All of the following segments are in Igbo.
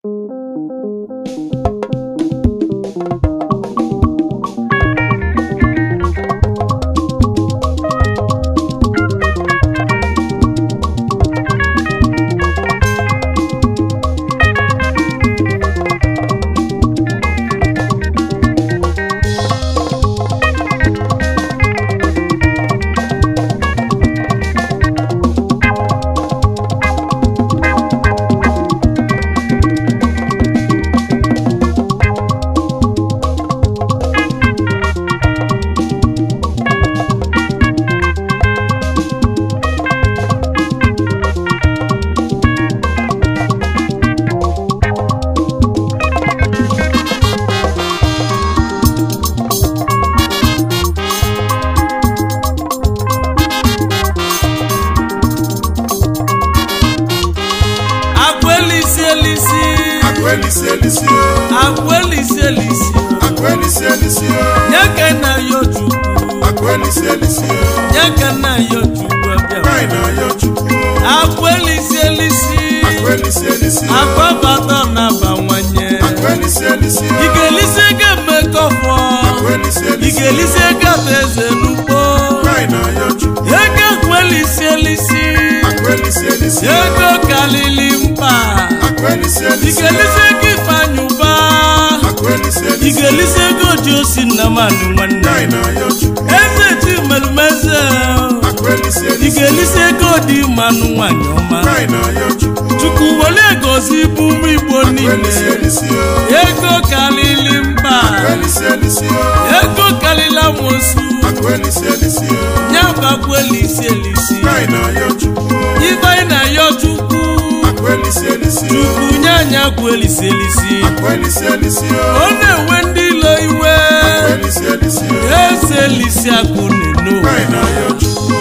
Akwelisi elisi Akwelisi elisi o. akwelisi elisi Akwelisi elisi o. nyeke na yo chukwu Akwelisi elisi o. nyeke na yo chukwu abịa Kaị na ya Chukwu. akwelisi elisi Akwelisi elisi o. agbabata na-abawanye Akwelisi elisi o. igelisi ego mmekọfọ Akwelisi elisi o. igelisi ego ata eze n'ugbo Kaị na ya Chukwu. ego akwelisi elisi Akwelisi elisi o. ego kalili mkpa Akwelisi elisi o. igelisi ego ifeanyị ụba Akwelisi elisi o. igelisi ego ji osi nnamani nwanne Kaị na ya Chukwu. eze ji melumeze Akwelisi elisi o. igelisi ego dị mmanụ nwanyị ọma Kaị na ya Chukwu. chukwu were gozi bụ ụmụ igbo Akwelisi niile elisi o. ego kalili mkpa Akwelisi elisi o. ego kalila amosu Akwelisi elisi o. nyabakwelisi elisi Kaị na ya Chukwu. ife na yo chukwu Akwelisi elisi o. chukwu nye anya kwelisi elisi Akwelisi elisi o. ọ na-enwe ndị ilo iwe Akwelisi elisi o. eze elisi akụ neno Kaị na ya Chukwu.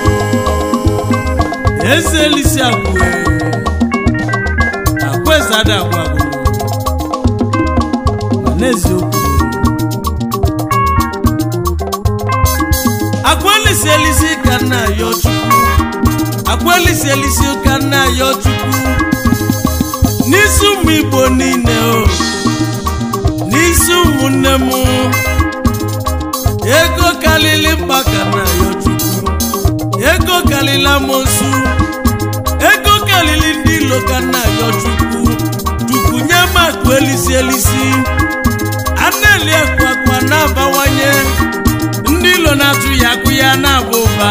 eze elisi akụ akwezada agwagwo ma n'eziokwu akwelisi elisi ka nna ya chukwu akwelisi elisi ka nna ya chukwu n'isi ụmụ igbo niile o n'isi ụmụnne m ego kalili mkpa ka nna ya chukwu ego kalili amosu ego kalili ndị ilo ka nna ya chukwu chukwu nye m akụ elisi elisi ana-eli akụ akpa na-abawanye ndị ilo na-atụ ya akụ ya na-aba ụba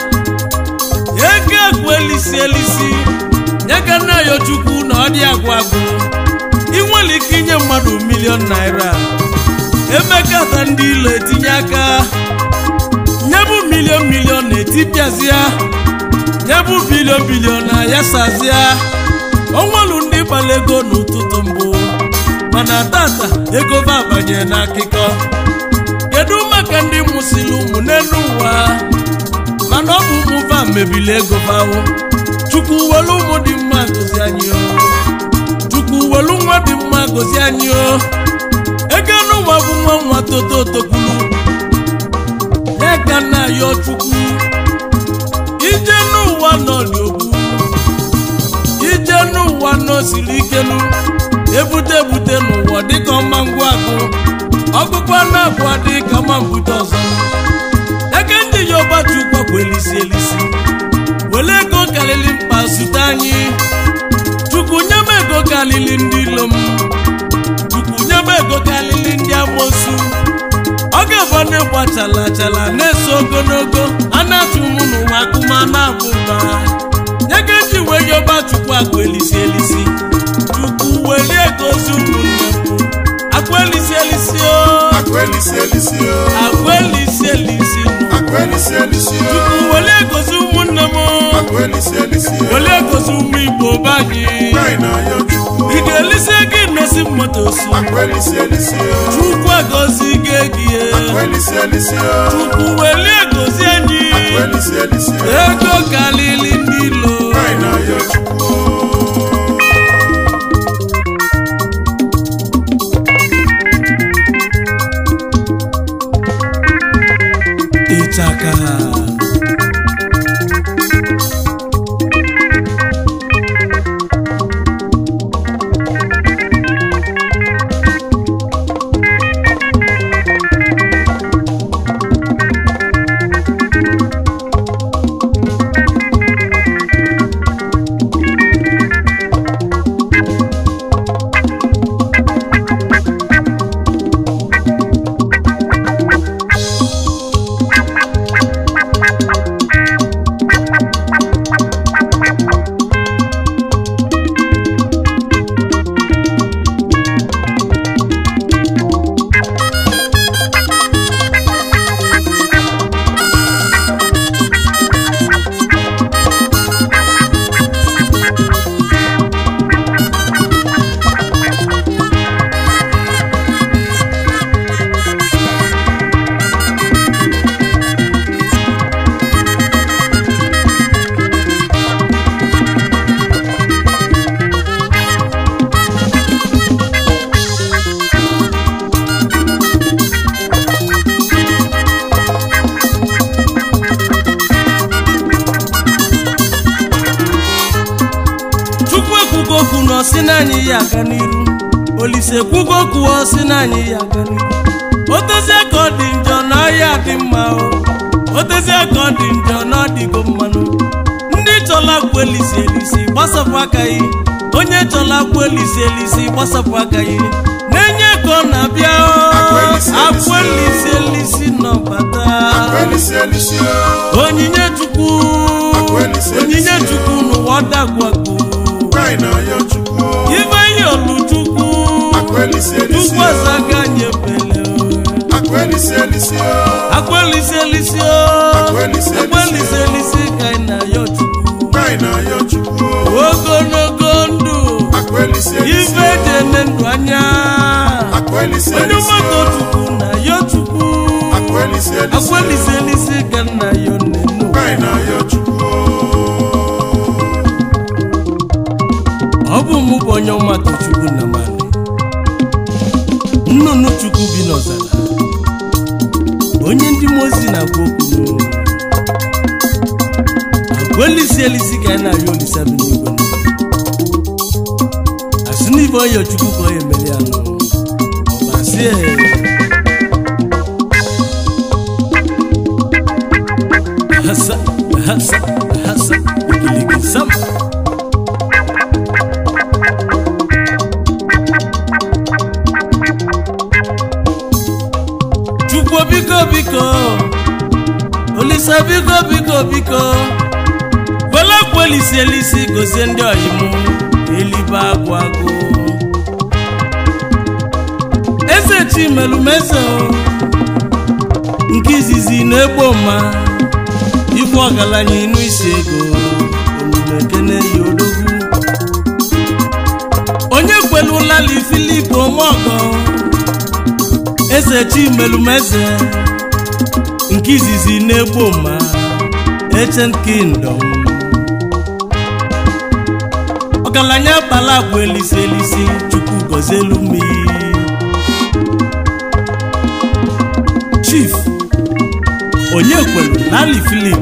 ego akụ elisi elisi nye ka nna ya chukwu na ọ dị agwụ agwụ ị nwere ike inye mmadụ milion naira emekata ndị ilo etinye aka nye bụ milion milion na-etipịazịa nye bụ bilion bilion na yasazịa onwelu ndị gbara ego n'ụtụtụ mbụ mana tata ego va abanye n'akụkọ kedu maka ndị mụsịrị ụmụ n'elu ụwa mana ọ bụ ụmụ va mebili ego vawo chukwu welu ụmụ dị mma gozi anyị o chukwu welu nwa dị mma gozi anyị o ego n'ụwa bụ nwa nwa toto tokwulu ya ka nna ya chukwu ije n'ụwa nọ dị ogbu ije n'ụwa nọ siri ikelu ebute ebute n'ụwa dịka ọma ngwa agụ ọgụgụ na-abụ adị ka ma mbute ọzọ eke ndị yoruba chukwu bụ elisi elisi were ego karịrị mkpa zute anyị chukwu nye m ego karịrị ndị ilo m chukwu nye m ego karịrị ndị amosu ọ ga-abụ na-egba chala chala na-eso ogologo a na-atụ m n'ụwa akụma na-abụ mba nye ka eji wee yoba chukwu akụ elisi elisi chukwu welie gozi ụmụnne m akụ elisi elisi o Akwelisi elisi o. akụ elisi elisi nụ. Akwelisi elisi o. chukwu welie gozi ụmụnne m Akwelisi elisi o. welie gozi ụmụ igbo be anyị Kaị na ya Chukwu. ị ga-elisi gị nosi moto si Akwelisi elisi o. chukwu agozi gị egie Akwelisi elisi o. chukwu welie gozi anyị Akwelisi elisi o. ego kalili ndị ilo Kaị na ya Chukwu. ịchaka si na anyị ya aga n'iru olise kwugo kwuo si na anyị ya aga n'iru otezie ka ọ dị njọ na ọhịa dị mma o otezie ka ọ dị njọ na ọ dịgo mmanụ ndị chọla kwụ elisi elisi gbasapụ aka yi onye chọla kwụ elisi elisi gbasapụ aka yi na-enye ka ọ na-abịa o Akwa elisi elisi. akwụ elisi elisi nọbata Akwelisi elisi o. onyinye chukwu Akwa elisi elisi. onyinye chukwu n'ụwa dagwago Anyị na-ayọ Chukwu o. ibe ihe olu chukwu Akwelisi elisi chukwu o. azaga nyebele Akwelisi elisi o. akwelisi elisi o Akwelisi elisi. akwelisi elisi ka anyị na-ayọ chukwu Anyị na-ayọ Chukwu o. ogologo ndụ Akwelisi elisi ife o. dị ndụ anya Akwelisi onye elisi mmadụ o. chukwu na-ayọ chukwu Akwelisi elisi o. akwelisi elisi ka m na-ayọ nnenu Anyị na-ayọ Chukwu o. ọ bụ mụ bụ onye ọmatụ chukwu na mmadụ nnụnụ chukwu bi n'ọzara onye ndị mozi na-agwa okwu agwa elisi elisi ka anyị na-arịọ olisa bi n'igwe asị n'ibe onye chukwu ka onye mere ya nụ ọba asị ee hasa hasa hasa igiligi sama chukwu biko biko olisa biko biko biko welekwu elisi elisi gozie ndị ọyimụ elibe agwụ agụ eze chimelumeze o nke izizi na-egbo mma ife ọgaranya inu isi ego omume ekene yi odogwu onye kwelulali filip omeọgọ eze chimelumeze nke izizi na-egbo mma ancient kingdom ọgaranya bala bụ elisi elisi chukwu gọzielu mmiri chief onye kwelu lali filip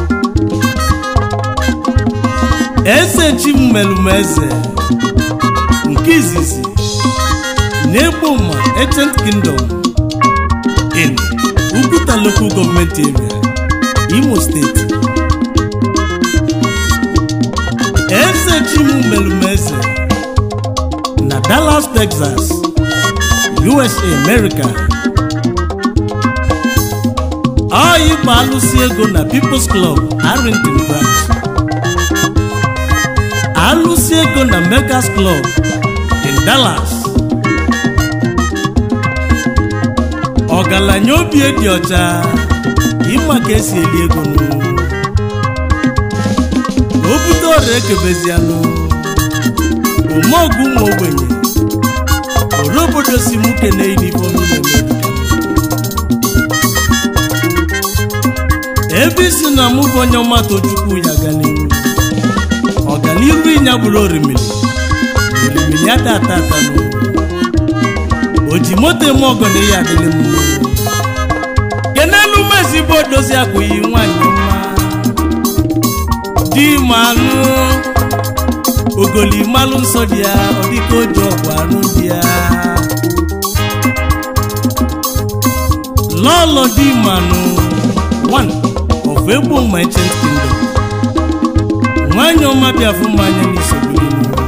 eze chimelumeze nke izizi na-egbo mma ancient kingdom in Uguta local government area, Imo State. Eze Chimu Melumeze na Dallas, Texas, USA, America. Ọ ịgba alụsị ego na People's Club, Arlington Branch. Alụsị ego na Megas Club in Dallas. ọgaranya obi dị ọcha ịma ka esi eli ego nụ o bute ọrịa ekebezianụ omeọgụ ụmụ ogbenye ore obodo si mụ kene yunifọm na-eme ebe isi na mụ bụ onye ọma tochukwu ya ga n'iru ọganiru ịnya bụrụ orimiri orimiri ata ata ata n'ụwa o ji moto eme ọgọ na ihe adịrị m kenelu mezigbo dozi akwụghị nwanyị mma di manụ ogoli malụ nsọ dị ya ọ dịka oji ọgwụ anụ dị ya lọlọ di manụ one of egbo merchant kingdom nwanyị ọma bịafụ mmanya n'isogbu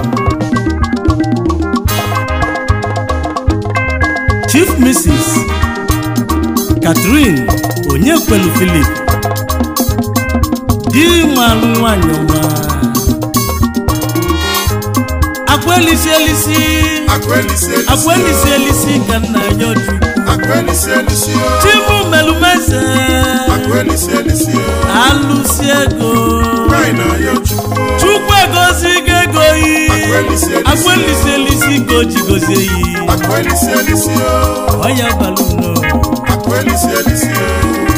chief mrs catherine onyekwelu philip di malụ nwanyị ọma akwaelisi elisi Akwelisi elisi o. akwaelisi elisi ka nna ya oju Akwelisi elisi o. chimu melumeze Akwelisi elisi o. alụsi ego Anyị na-ayọ Chukwu o. chukwu egozigo ego yi Akwaelisi elisi o. akwaelisi elisi ka o ji gozie yi Akwelisi elisi o. ọya balụno Akwelisi elisi o.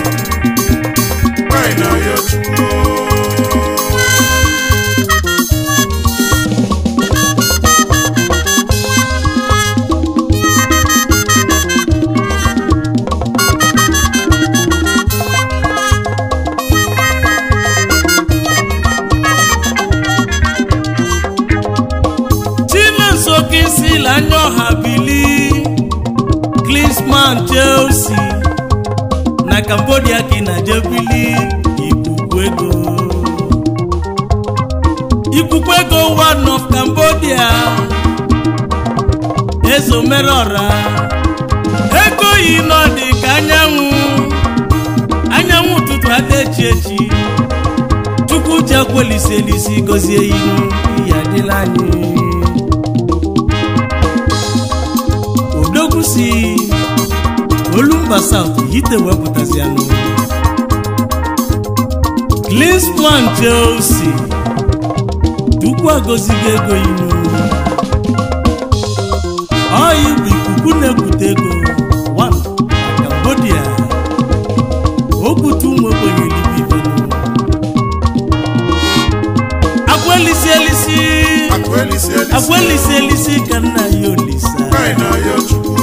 Anyị na-ayọ Chukwu o. chime kinsil anya ọha bili klinsman chelsea na cambodia ka ị na-eje bili ikuku ego ikuku ego one of cambodia ezomerọra ego yi nọ dị ka anyanwụ anyanwụ ụtụtụ adaechi echi chukwu ji akwelisi elisi gọzie ihu ihe adịla anyị odogwu si olumba south hite wepụtazianụ Klinsman Chelsea Chukwu agọzigo ego inu ọyị bụ ikuku na-ekute ego one na Cambodia okwute ụmụ ogbenye eluigwe akwelisi elisi akụ elisi elisi akwelisi elisi ka nna ya olisa Anyị na-ayọ Chukwu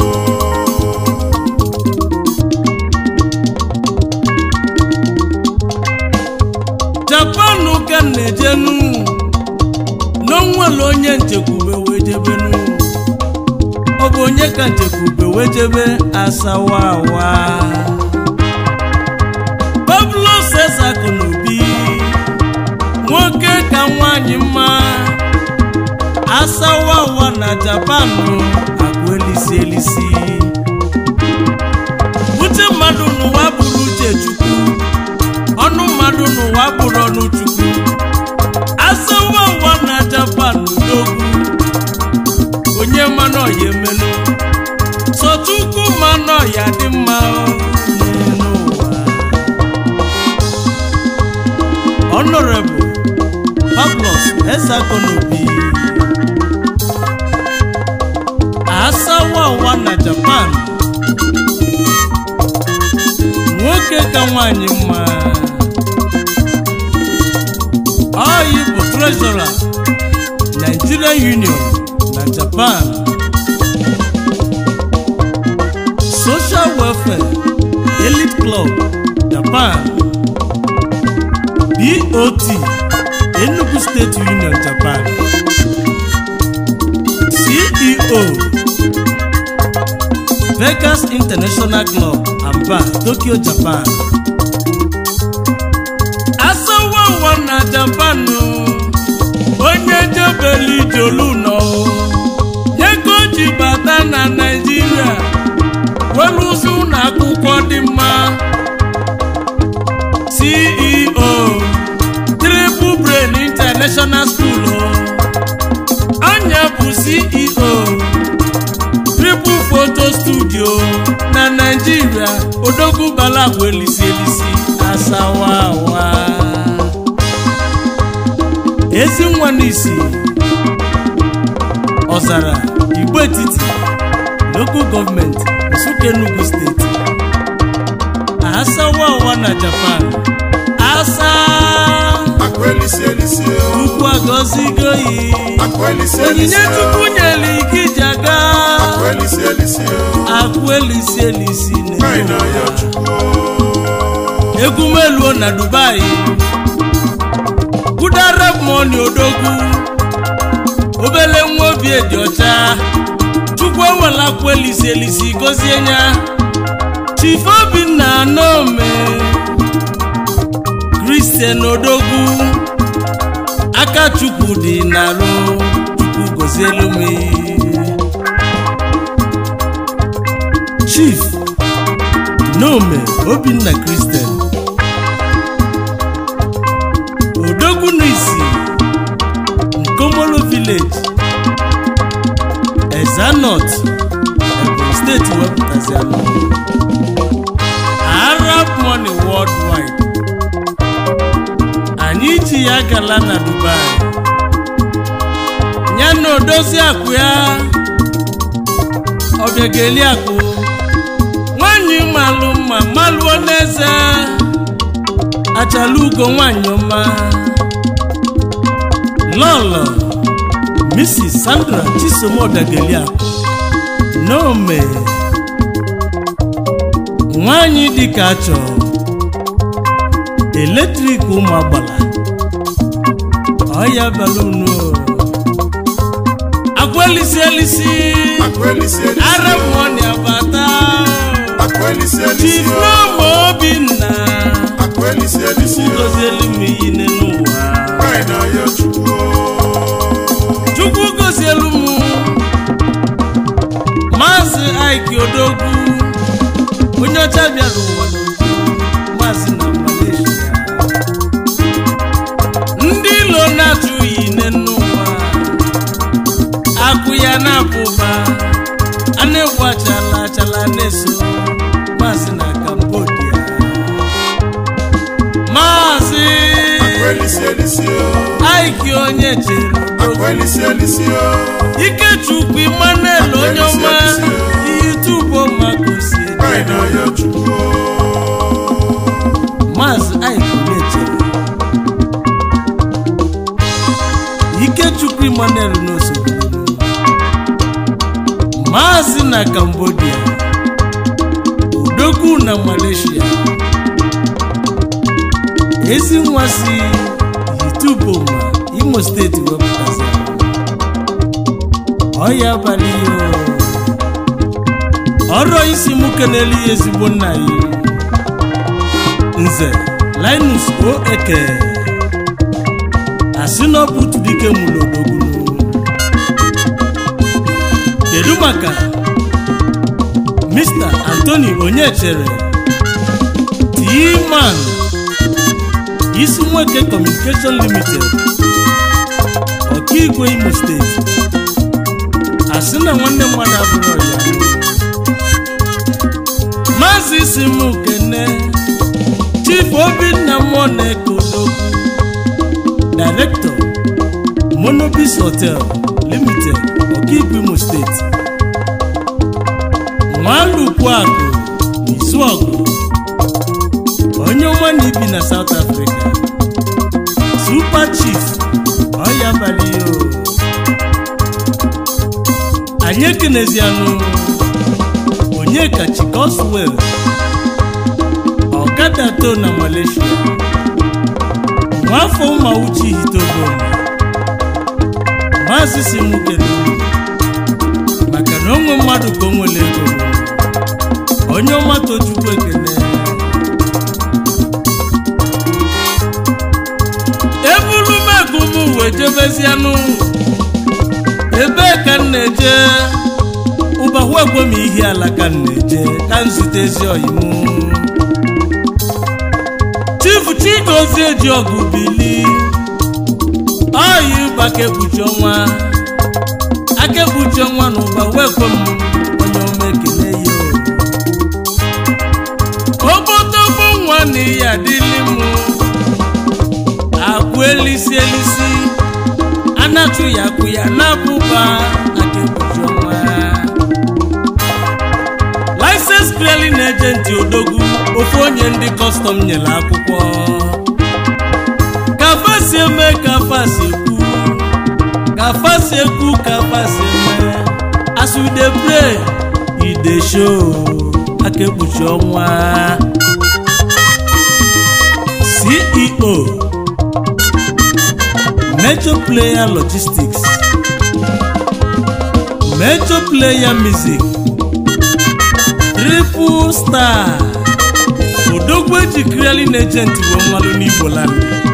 japan ka m na-ejenu n'onwere onye nchekwube wee jebenu ọ bụ onye ka nchekwube wee jebe asawawa pablo cesar konobi nwoke ka nwanyị mma asawawa na japan agụ elisi elisi uche mmadụ n'ụwa bụrụ uche chukwu ọnụ mmadụ n'ụwa bụrụ ọnụ chukwu asawa ụwa na japan n'ogwu onye mmanụ ọya emenụ sochukwu mmanụ ọya dị mma n'ụwa honorable pablos ezakonobi asawa ụwa na japan nwoke ka nwanyị mma ọyị bụ treasurer Nigerian Union na Japan Social Welfare Elite Club Japan BOT Enugu State Union Japan CEO Vegas International Club Aba Tokyo Japan asawa ụwa na Japan onye jebeli ijolu nọ ego ji bata na Naịjirịa were ụzọ ụlọ akwụkwọ dị mma CEO Triple Brain International School anya bụ CEO triple photo studio na naijiria odogwu balagwu elisi elisi asawawa ezi nwa n'isi ọzara igbo etiti local gọọmenti nsụka enugu steeti asawawa na japan asa akụ elisi elisi ukwu agọzigoyi akụ elisi elisi onyinye chukwu nyere ike iji aga akụ elisi elisi akụ elisi elisi Anyị na na-ayọ Chukwu egwu meluo na dubai kudara moni odogwu obele nwa obi dị ọcha chukwu ewela akwa elisi elisi gozie ya chief obinna anome kristian odogwu aka chukwu dị n'alụ chukwu gozielu m chief nome obinna kristian odogwu n'isi nkomolo village ezanot ebonyi steeti wepụtazianụ arab money worldwide anyị ji ya gala na dubai ya na odozi akụ ya ọbịageli akụ nwanyị malụ mma malụọ n'eze achala ugo nwanyị ọma lọlọ mrs sandra chisomodagelia nome nwanyị dịka achọ eletrik ụmụ agbala ọya balunu agwa elisi elisi Akwelisi elisi ara mmụọ na-abata Akwelisi elisi chief n'ọma obinna Akwelisi elisi gozielu m iyi n'ụwa Anyị na-ayọ Chukwu chukwu gozielu m maazị aiki odogwu onye ọcha bịara ụwa n'okwu maazị na malaysia ndị ilo na-atụghị ine n'ụwa akụ ya na-apụba a na-egwu achala achala na-eso maazị na cambodia maazị Akwelisi elisi aiki onye chere Akwelisi elisi ikechukwu emmanuel onye ọma yutubu makosi Anyị na-ayọ Chukwu maazị aiki onye chere ikechukwu emmanuel n'osogbu maazị na cambodia odogwu na malaysia ezi nwa si yituboma imo steeti wepụtazi ọya abalị ya ọrụ isi m kenelu ya ezigbo nna ya nze linus o eke asị na ọ bụ otu dike mụrụ odogwu kedu maka mr anthony onyechere t-man isi nweke communication limited ọkaigwe imo steeti asị na nwanne mmadụ abụrụ ya maazị isi m kene chief obinna mmụọ na-ekodogwu director monobis hotel limited ọkaigwe imo steeti nwalukwu akụ izuọgụ onye ọma na ibi na south africa super chief ọya abalị o anyị ekenezianụ onye kachi coswell ọkada to na malaysia nwafọ ụmauchi hitogo maazị si m kelere maka na onwe mmadụ ka o nwere ego onye ọma tochukwu ekene ebulu megụ m wee jebezianụ ebee ka m na-eje ụbahụ egwe m ihe ala ka m na-eje ka m zute ezi oyimu chifu chigozie ji ọgụ bili oyi ụbaka ekpuchi ọnwa aka ekpuchi ọnwa na ụbahụ egwe m onye ọma ekele ya obotogbo nwa na ihe adịli m akwụ elisi elisi anatụ ya akwụ ya na-abụba aka ekpuchi ọnwa license clearing agent odogwu ofu onye ndị kọstọm nyere akwụkwọ ka fasi eme ka fasi ekwu ka fasi ekwu ka fasi eme as we dey pray e dey show aka ekpuchi ọnwa ceo major player logistics major player music triple star odogwu eji clearing agent wee mmalụ n'igbo land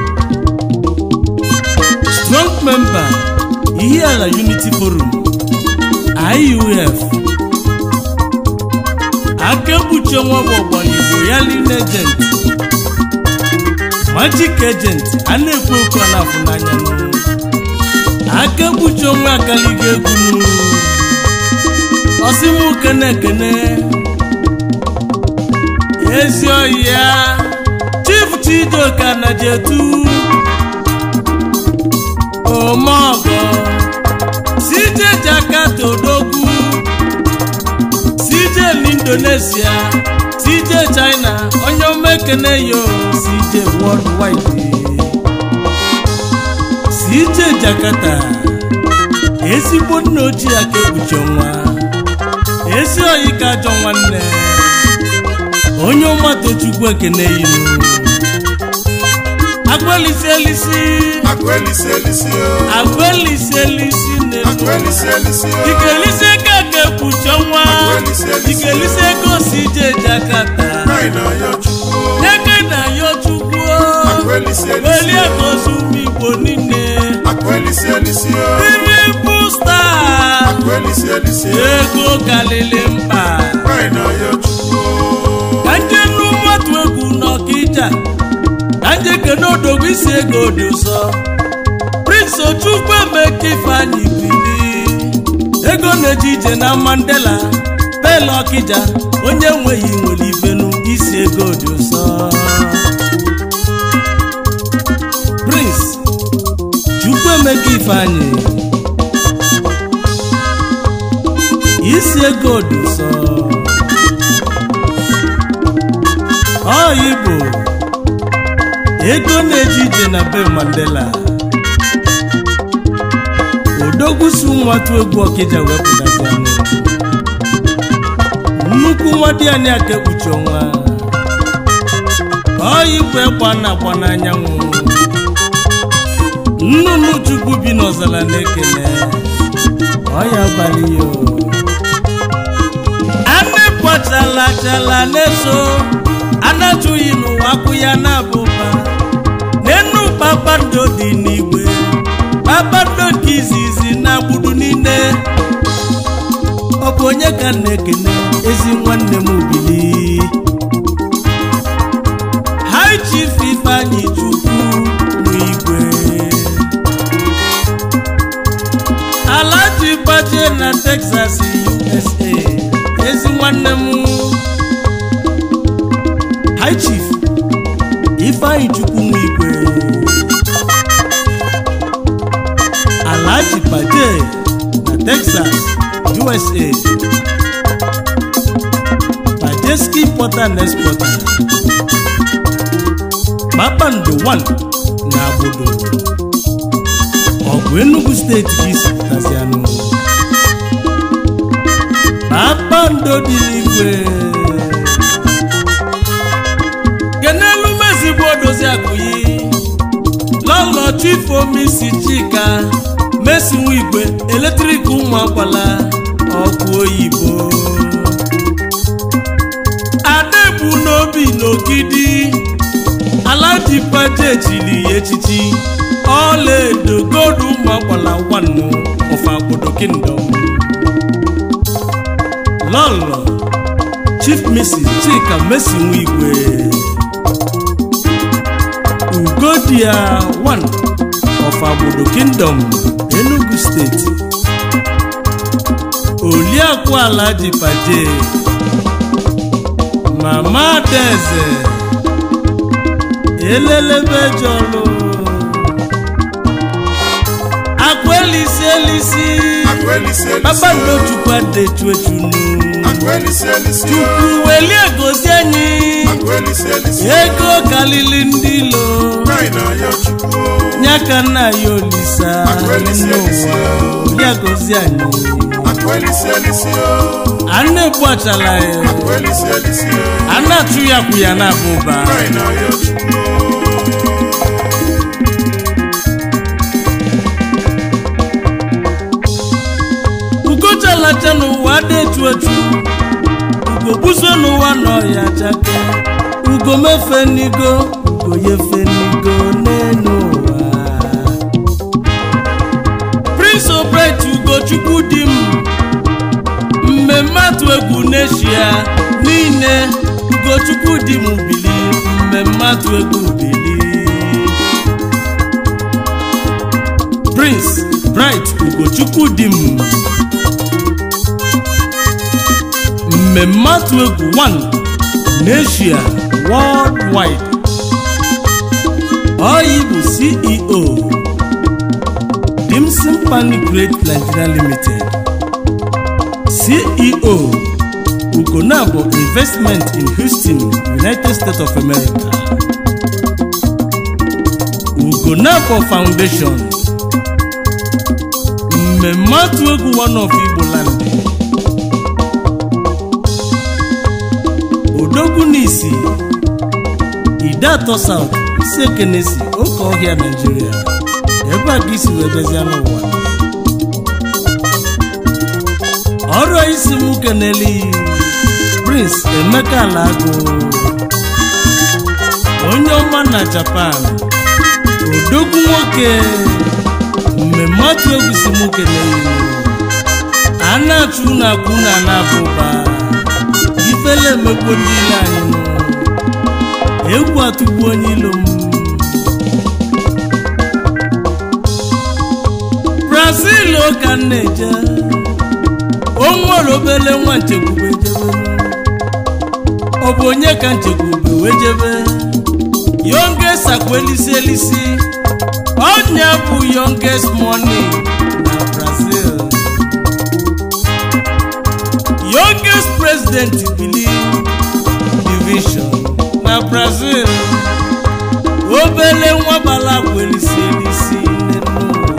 strong member ihiala unity forum iuf aka ekpuchi ọnwa bụ ọgbọnigbo ya lin agent magic agent a na-ekwu okwu a na-afụ n'anya n'ụlọ aka ekpuchi onwe akaliga egwu n'ụlọ ọsịmụ kene kene ezi oyi ya chief chidoka na jetu omeọgọ cj jakarta odogwu cj n'indonesia cj china onye omekene yo cj worldwide cj jakarta ezigbo nna ochie aka ekpuchi ọnwa ezi oyi ka ajọ nwanne onye ọma tochukwu ekene yinu agwa agwelisi elisi akụ elisi elisi o agwelisi elisi akụ na-elu elisi elisi o ikelisi ka ga-ekpuchi ọnwa Agwelisi elisi. ikelisi ego si je jakata anyị na-ayọ chukwu o nyeke na yo chukwu akụ elisi elisi welie o gozi ụmụ igbo niile akụ elisi elisi o triple star akụ elisi elisi o ego kalili mkpa anyị na-ayọ chukwu o ka nje nnu nwatu egwu n'ọkịja ka nje kene odogwu isi ego dị ụsọ prince ochukwu emeka ifeanyị bili ego na-eje ije na mandela pele ọkịja onye nweghị nwere ifenu isi ego dị ụsọ prince chukwu emeka ifeanyị isi ego dị ụsọ ọyị bụ ego na-eje ije na be mandela odogwusu nwatụ egwu ọkịja wepụtazianụ nnukwu nwa dị anyị aka ekpuchi ọnwa ọyị bụ ekwa na-agba n'anyanwụ nnụnụ chukwu bi n'ọzara na-ekele ọya abalị ya o. anụ pọchala chala na-eso anatụghị n'ụwa akwụ ya na-abụba n'enu kpakpando dị n'igwe kpakpando nke izizi na gbudu niile ọ bụ onye ka m na-ekene ezi nwanne m bili High Chief Ifeanyi Chukwu n'igwe Alhaji Baje na Texas USA ezi nwanne m High Chief Ifeanyi Chukwu n'igwe Alhaji Baje na Texas USA Bajeski Importer and Exporter kpakpando 1 na agbodo ọ bụ Enugu steeti ka isi pụtazianụ kpakpando dị n'igwe kenelu mezigbo odozi akụyi lọlọ chifomisi chika mesinwu igwe eletrik ụmụ akwala ọkụ oyibo adegbu n'obi n'ogidi alaji paje chiri ya echichi ọlaedo godu ụmụ akwala nwannu of agbodo kingdom lọlọ chief mrs chika mesinwu igwe ugodia 1 of agbodo kingdom enugu steeti oliakụ alaji paje mama adaeze elelebe jọlụ akụ elisi elisi akụ elisi elisi kpakpando chukwu adechu echunu akụ elisi elisi chukwu welie gozi anyị akụ elisi elisi ego kalili ndị ilo anyị na-ayọ chukwu o nyaka nna ya olisa Akụ elisi elisi. n'ụwa olia gozi anyị akụ elisi elisi o a na-egbu achala ya akụ elisi elisi a na-atụ ya kwụ ya na-aba ụba anyị na-ayọ chukwu o ugochalacha n'ụwa dị etu etu ugo buso n'ụwa n'ọhịa chake ugo mefe n'igo ugo yefe n'igo n'elu ụwa prince obret ugochukwu di m mmemme atụ egwu n'eshia niile ugochukwu di m bili mmemme atụ egwu bili prince bright ugochukwu di m mmemme atụ egwu 1 n'eshia worldwide oyi bụ ceo dimson pani great nigeria limited ceo ugonabo investment in houston united states of america ugonabo foundation mmemme atụ egwu one of igbo land odogwu n'isi ide atọ south isi ekenesi oke ọhịa naijiria ebe a ka isi wee bịazịa n'ụwa ọrụ isi m keneli prince emeka alago onye ọma na japan odogwu nwoke mmemme atụ egwu si m keneli a na-achụ na akwụ na na-aba ụba ifele emegbo ndị ile anyị nụ egwu atụgbu onye ilo m brazil ka m na-eje o nwere obele nwa nchekwube jebe ọ bụ onye ka nchekwube wee jebe youngest akwa elisi elisi ọnya bụ youngest money na brazil youngest president bili division na brazil obele nwa bala akwa elisi elisi nne n'ụwa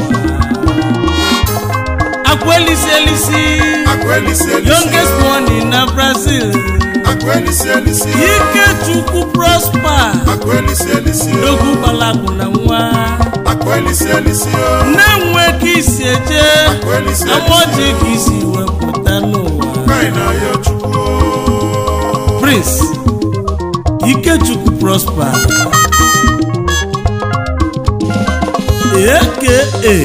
akwa elisi elisi Akwelisi elisi youngest o. money na brazil Akwelisi elisi o. ikechukwu prosper Akwelisi elisi o. dogu balakwu na nwa Akwelisi elisi o. na-enwe ka isi eje Akwelisi elisi amaji o. ka isi wepụta n'ụwa Kaị na ya Chukwu o. prince ikechukwu prosper aka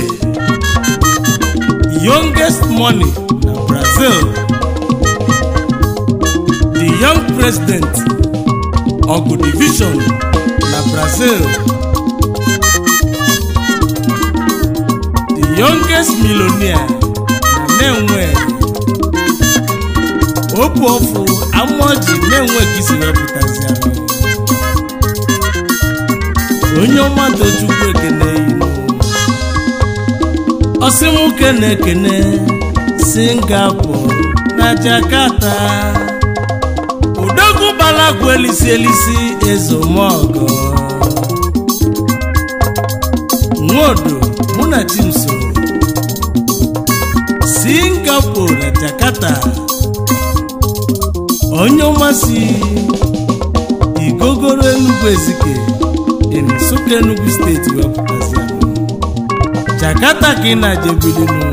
youngest money na brazil the young president ogu division na brazil the youngest millionaire na na-enwe opu ọfụ amaoji na-enwe ka isi wepụtazi ahụ onye ọma tochukwu ekene yinu ọsịmụke na-ekene singapore na jakarta odogwu balagwu elisi elisi ezomogo nwodo mụ na chimso singapore na jakarta onye ọmasị igogoro enugwu ezike dị n'Nsụka Enugu steeti wepụtazi Jakarta ka ị na-ajebilinu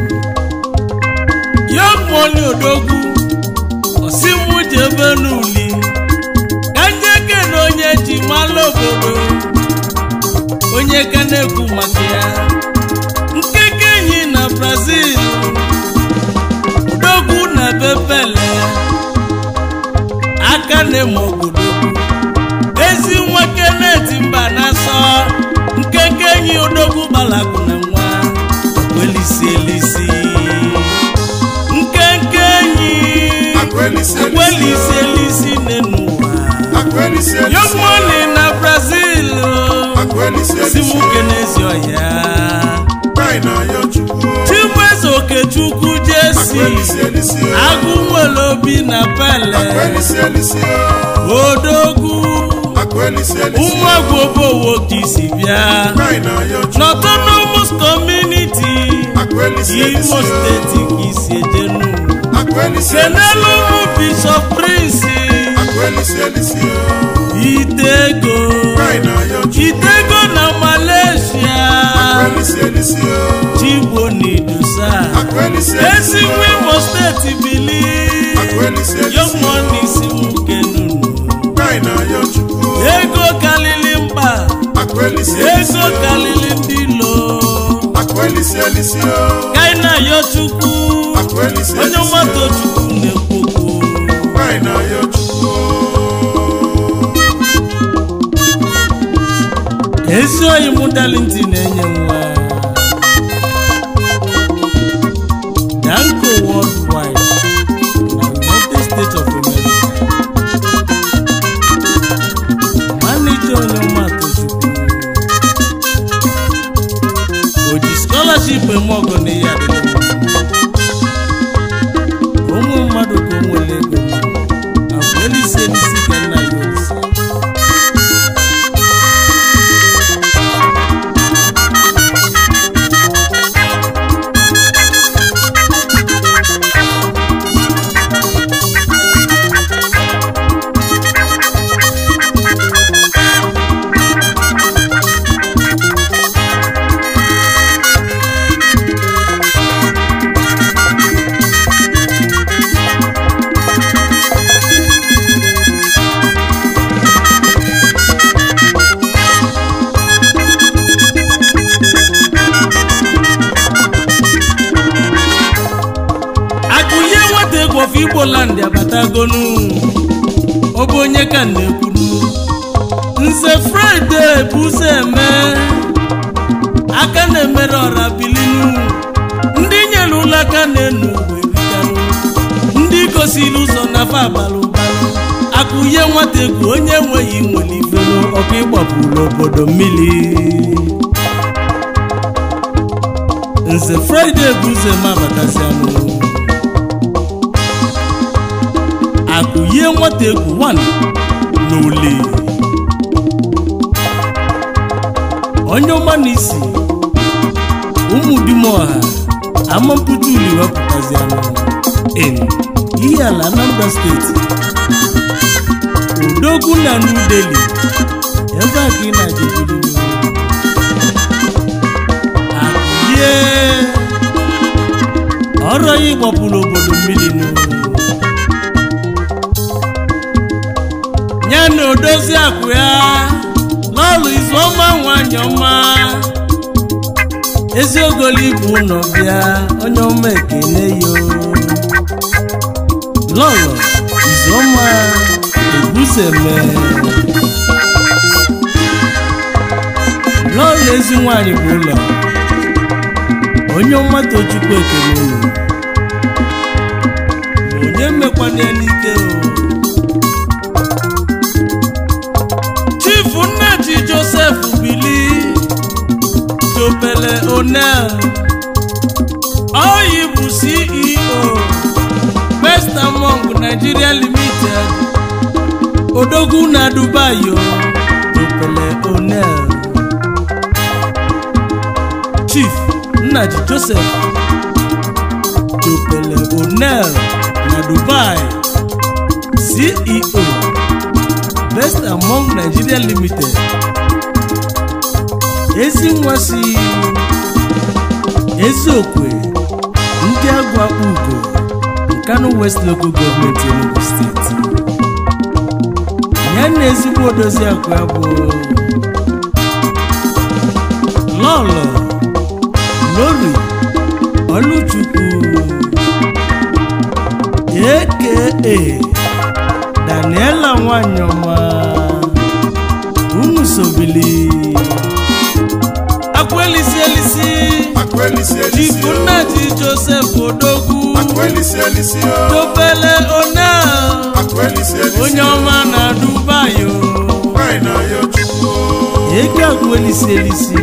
young money odogwu osimụ ji ebe n'uli ka njeke na onye ji malụ obodo onye ka na-ekwu maka ya nkeke enyi na Brazil odogwu na bepele aka na-eme obodo ezi nwa keneti mba na-asọ nkeke enyi odogwu gbalakwụ na nwa welisi elisi nkenke enyi Akwelisi elisi welisi o. elisi n'ụwa Akwelisi elisi young o. money na brazil Akwelisi elisi simuke o. n'ezi ọhịa Kaị na ya Chukwu o. chimweze okechukwu jesi Akwelisi elisi o. agụ nwere obi na pele Akwelisi elisi o. odogwu Akwelisi elisi o. ụmụagwụ obowo ka isi bịa Kaị na ya Chukwu n'autonomous community Akwelisi imo elisi o. steeti ka isi ejenu Akwelisi elisi kenelu o. bụ bishop prince Akwelisi elisi o. itego Kaị na ya Chukwu itego na malaysia Akwelisi elisi o. chigbo n'idusa Akwelisi elisi ezi o. nwa imo steeti bili Akwelisi elisi o. yomonisi mukenunu Kaị na ya Chukwu o. ego kalili mkpa Akwelisi elisi ego o. kalili ndị lo Akwelisi elisi o. kaina yo chukwu Akwelisi onye elisi mmadụ o. chukwu na-ekwokwo Kaị na ya Chukwu o. ezi oyi mụ dalinti na-enye nwa danko worldwide na united states of america manija onye mmadụ chukwu o ji scholarship eme ọgụ na ihe adịghị ụmụ mmadụ ka o nwere ego abụ elisi elisi ka nna ya olise egwu of igbo land abatagonu ọ bụ onye ka m na-ekwuru nze fraịde bụ ụzọ eme aka na-emere ọra bilinu ndị nyere ụlọ aka na-enu uwe bikanụ ndị gosiri ụzọ na fa abalị ụbalị akụnye nwata egwu onye enweghị nwere ifelu ọkụ ịgbapụrụ obodo mmiri nze fraịde bụ ụzọ eme abatazianụ akụnye nwata egwu 1 n'ole onye ọma na isi ụmụdimoha amampụta uli wepụtazianụ in ihe ala anambra steeti odogwu na new delhi ebe a ka ị na-adịbiri akụlie ọrụ ya ịgbapụrụ obodo mmiri nụ ya na odozi akụ ya n'ọlụ izu ọma nwanyị ọma eziogoli bụ ụlọ bịa onye ọma ekene yo lọlọ izu ọma ebuseme lọlọ ezi nwanyị bụ ụlọ onye ọma tochukwu ekene unu ma onye mmekwana ya n'ike o chifu nnaji joseph bili jopele onel oyi bụ ceo best among nigeria limited odogwu na dubai o jopele onel chief nnaji joseph jopele onel na dubai ceo best among nigeria limited ezi nwa si eziokwe ndị agụ akpa ugo nkanu west local government enugu steeti ya na ezigbo odozi akụ ya bụ lọlọ lori oluchukwu aka daniela nwanyị ọma unu sobili akwelisi elisi Akwelisi elisi ibu o. nnaji joseph odogwu Akwelisi elisi o. topele onel Akwelisi elisi onye o. ọma na dubai o Nwanyị na-ayọ Chukwu o. ego akwelisi elisi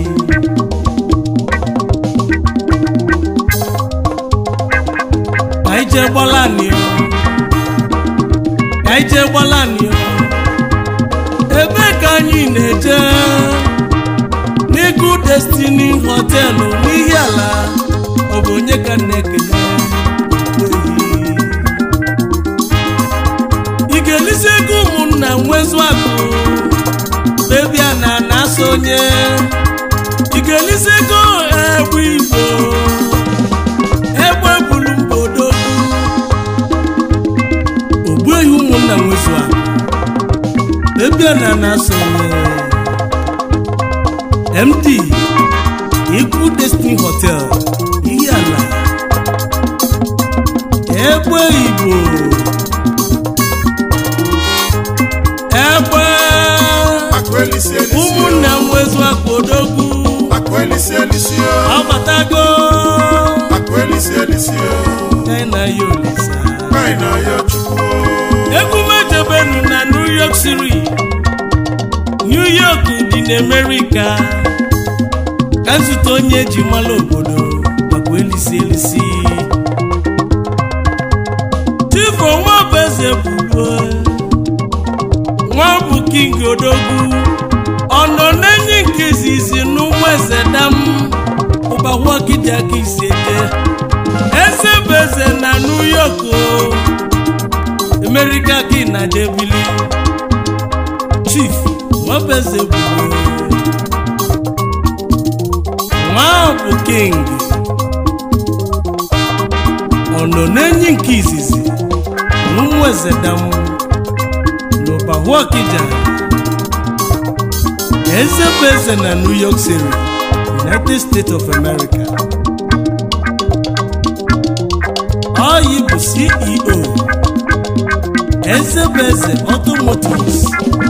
ka anyị jee gbalani o ka anyị jee gbalani o ebe ka anyị na-eje n'ịgụ destiny họtelụ n'ihi ala ọ bụ onye ka m na-ekele ị ga-elisi ego ụmụnna nwezu akụ bebia na na-asa onye ị ga-elisi ego egbe igbo egbe bulu mbodo ogbuehi ụmụnna nwezu akụ bebia na na-asa onye md ikwu destiny hotel ihe ala egbe igbo egbe Akwelisi elisi o. ụmụnna m nwezu akpodogwu Akwelisi elisi o. ọbatago Akwelisi elisi o. china ya olisa Nwanyị na-ayọ Chukwu o. egwu mejebenu na new york city new york dị n'amerika ka nzute onye ji mala obodo nakwa elisi elisi tifo nwa bụ eze bụruo nwa bụ king odogwu ọ nọ n'enyi nke izizi n'ụmụ eze dam ụbawagide aka isi eje eze bụ eze na new york o amerika ka ị na-aja ebili chief nwabeze bụrụ nwa bụ king ọ nọ n'enyi nke izizi n'ụmụ eze dam n'ụbahụ ọkịja eze bụ eze na new york city united states of america Oyi bụ CEO Ezebeze Automotives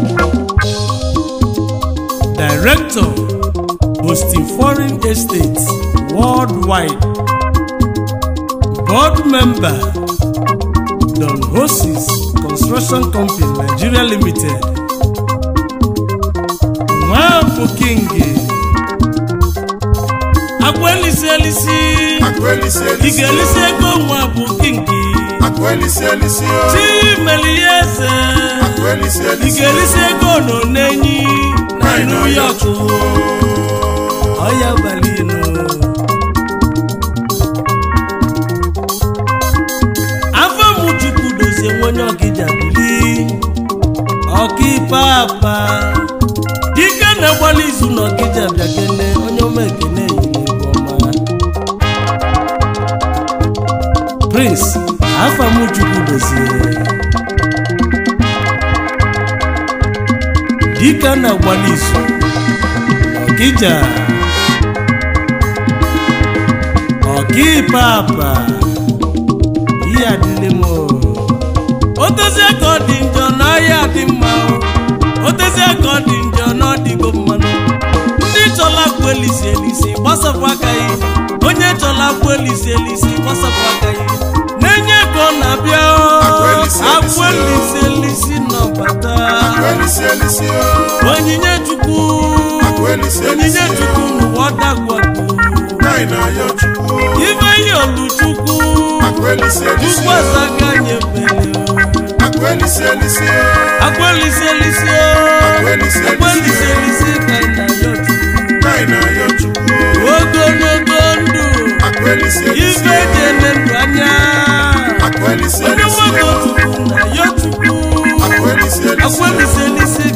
Director Hosting Foreign Estates Worldwide Board Member Don Hosis Construction Company Nigeria Limited Nwafọ King Agwelisi elisi Akwelisi ị elisi ga-elisi o. ego nwa bụ kinki Akwelisi elisi o. chimeli ya eze Akwelisi ị elisi ga-elisi ego nọ n'enyi na Anyị New na-ayọ York Chukwu. ọya balinu afọ m chukwu dozie nwenye ọkịja bili ọkaikpe apa dike na-agbali izu na ọkịja bịa kene onye ọma ekene yiri egwu ọma prince afọ m chukwu dozie dike na-agbali izu ọkịja ọkaikpe apa ihe adịlị m o. otezie ka ọ dị njọ na ahịa dị mma o. otezie ka ọ dị njọ na ọ dịgo mmanụ ndị chọla kwụ elisi elisi gbasapụ aka ya onye chọla kwụ elisi elisi gbasapụ aka ya na-enye ka ọ na-abịa o. Akwụ elisi elisi akwụ elisi elisi nọbata Akwelisi elisi o. onyinye chukwu Akwelisi onyinye elisi o. chukwu n'ụwa dagwagbu Anyị na-ayọ Chukwu. ife ihe oluchukwu Akwelisi elisi chukwu o. azaga nyebere Akwelisi elisi o. akweliselisi Akwelisi elisi o. akweliselisi ka ị na-ayọ chukwu Anyị na-ayọ Chukwu. ogologo ndụ Akwelisi elisi ife o. jene ndụ anya Akwelisi onye elisi nwoke o. chukwu na-ayọ chukwu Akwelisi elisi o. akweliselisi